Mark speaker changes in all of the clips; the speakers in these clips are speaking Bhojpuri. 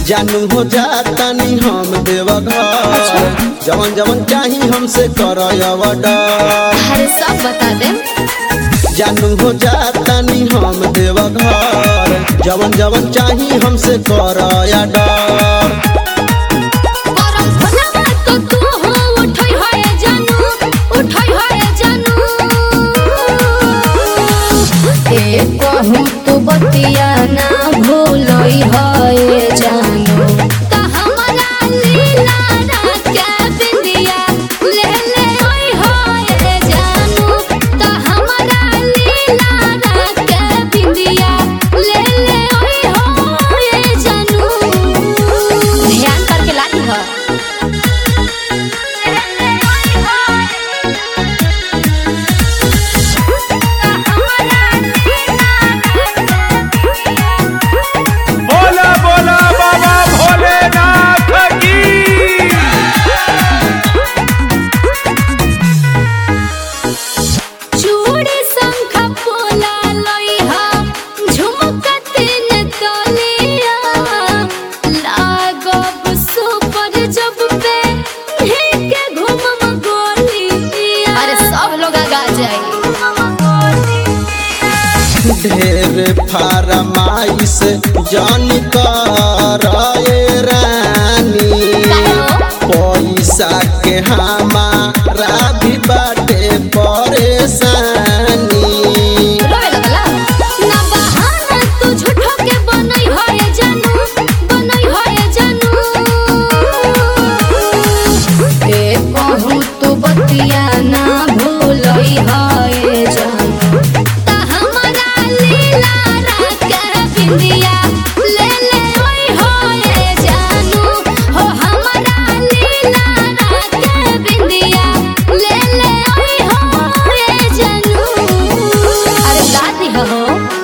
Speaker 1: जानू हो जातानी हम देवघर जवन जवन चाही हमसे कर
Speaker 2: अरे सब बता दे
Speaker 1: जानू हो जातानी हम देवघर जवन जवन चाही हमसे कर डर
Speaker 2: करम भला तो तू हो उठई होए जानू उठई होए जानू ए कहूँ तू बतिया ना भूलई होए जानू त हमरा लीला राजा बिंदिया ले ले ओई होए जानू त हमरा लीला राजा बिंदिया ले ले ओई होए जानू ध्यान करके लाती हो
Speaker 3: बोला बोला बाबा भोलेनाथ की
Speaker 2: चूड़ी शंख पोला लइहा झुमका तीन तलिया लागब सुपर जब पे के घुमम गोलिया अरे सब लोग गा जाए
Speaker 1: ढेर फरमाइश जान कर रानी पैसा के हमारा भी बाटे परेशानी
Speaker 2: रोए लगला ना बहाना तू झूठो के बनई होए जानू बनई होए जानू ए कहूँ तू बतिया ना भूलई होए जानू ता हमरा लीला राके बिंदिया ले ले ओई होए जानू हो हमरा लीला राके बिंदिया ले ले ओई होए जानू अरे दादी हो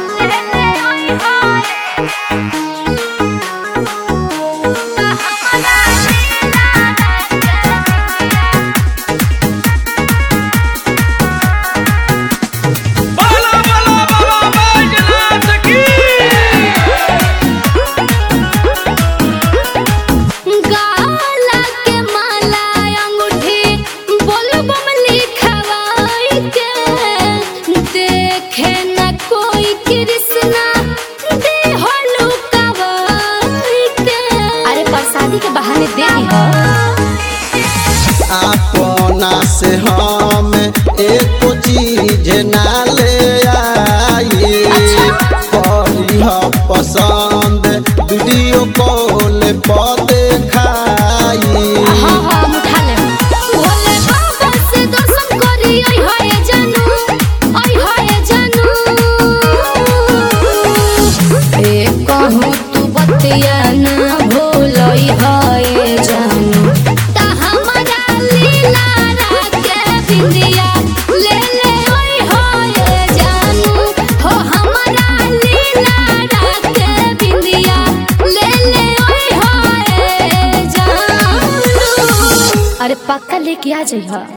Speaker 3: बोला बोला बाबा बैजनाथ की
Speaker 2: गाला के माला अंगूठी बोलबम लिखवाई के देखे न कोई कृष्णा दे हो लुकावाई के अरे प्रसादी के बहाने दे दी हो
Speaker 1: अपना से हम एक चीज ना ले आई करी ह पसंद वीडियो कॉल पर देखाई
Speaker 2: हाँ हाँ हम उठा ले भोले बाबा से दर्शन करी आई हाय जानू आई हाय जानू ए कहूँ तू बतिया ना भूलई हाय जानू ता हमरा लीला राके बिंदिया ले ले ओई हाय जानू हो हमरा लीला राके बिंदिया ले ले ओई हाय जानू अरे पक्का लेके आ जाइए